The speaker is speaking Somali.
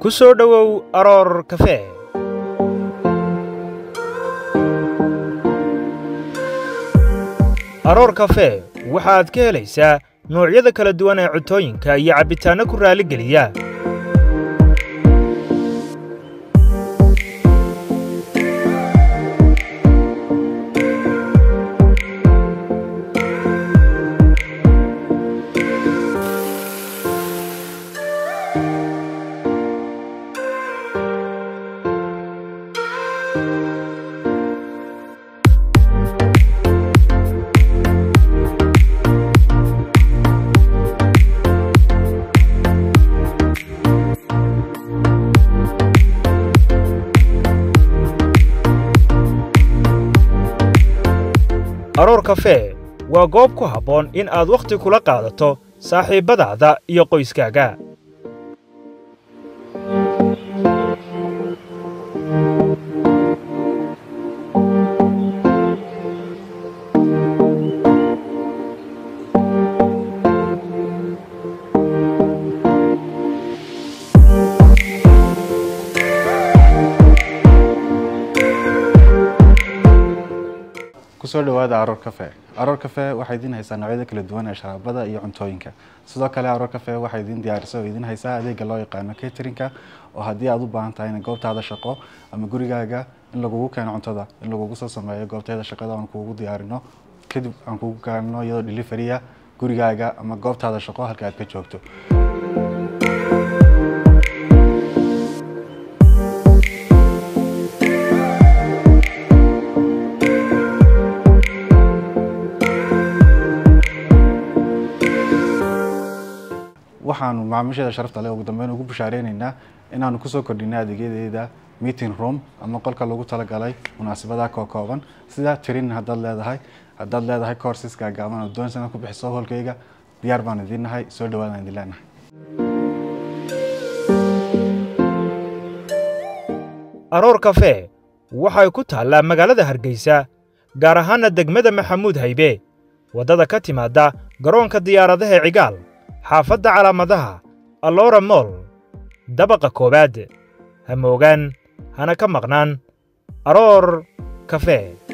ku soo dhowow aroor kafee aroor kafee waxaad ka helaysaa noocyada kala duwan ee cuntooyinka iyo cabbitaanno ku raalligeliya aroor kafee waa goob ku habboon in aad wakhti kula qaadato saaxiibbadaada iyo qoyskaaga kusoo dhawaada aroor cafe aroor cafe waxay idiin haysaa noocyada kala duwan ee sharaabada iyo cuntooyinka sidoo kale aroor cafe waxay idiin diyaarisa oo idiin haysaa adeega loo yaqaano caterinka oo haddii aad u baahan tahay in goobtaada shaqo ama gurigaaga in lagugu keeno cuntada in lagugu soo sameeyo goobteeda shaqada aan kuugu diyaarino kadib aan kuugu keenno iyadoo delivery ah gurigaaga ama goobtaada shaqo halka aad ka joogto waxaanu macaamiisheeda sharafta leh ugu dambeyn ugu bushaareynayna inaanu kusoo kordhinay adeegyadeeda meeting room ama qolka lagu talagalay munaasabadaha koo kooban sida tirin haddaad leedahay haddaad leedahay courseska gaaban oo doonaysa inaad ku bixiso holkayga diyaar baan idiin nahay soo dhawaadaan idin leenahay aroor kafee waxay ku taallaa magaalada hargeysa gaar ahaanna degmada maxamuud haybe waddada ka timaadda garoonka diyaaradaha ee cigaal xaafadda calaamadaha alloora mool dabaqa koowaad ha moogaan hana ka maqnaan aroor kafee